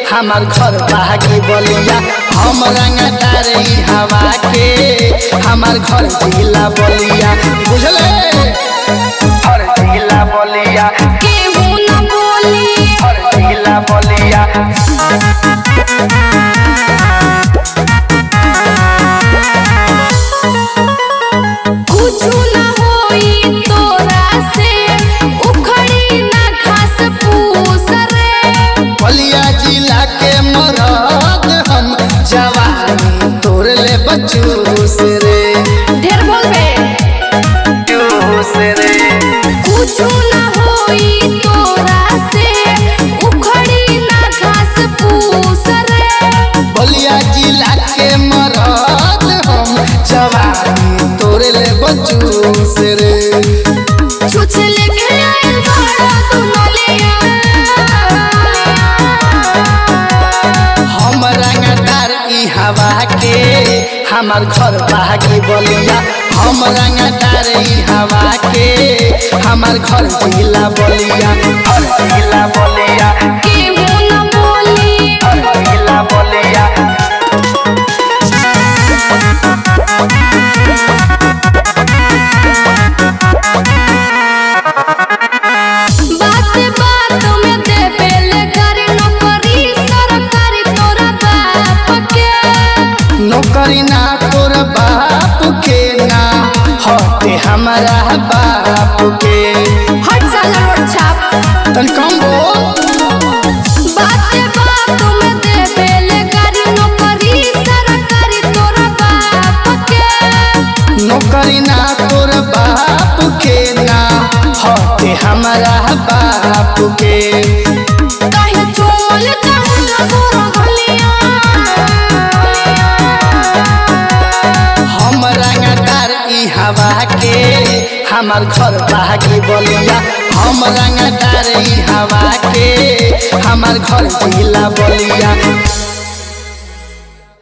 हमार घर बागी बलिया हम रंगदार ई हवा के हमार घर जिला बलिया बुझले घर जिला बलिया केहू न बोली घर जिला बलिया कुछु न होई तोरा से उखड़ी न घास फूस रे बलिया जिला के मरद हम जवानी तोड़ ले बचूस रे ढेर बोलबे चूस रे कुछु न होई तोरा से उखड़ी न घास फूस रे बलिया जिला के मरद हम जवानी तोड़ ले बचूस रे छुछ लेके आइल बाड़ा तू नलिया हम रंगदार ई हवा के हमार घर बागी बलिया हम रंगदार ई हवा के हमार घर जिला बलिया घर जिला बलिया केहू न बोली घर जिला बलिया बात बात में देबेले करे नौकरी सरकारी तोरा बाप के नौकरी ना तोर बाप के ना हटे हमारा बाप के हट साला रोड छाप तन कम बोल बात बात में देबेले करे नौकरी सरकारी तोरा बाप के नौकरी ना तोर बाप के ना हटे हमारा बाप के काहे चोल चाहला तोरा गलिया हम रंगदार ई हवा के हमार घर बागी बलिया हम रंगदार ई हवा के हमार घर जिला बलिया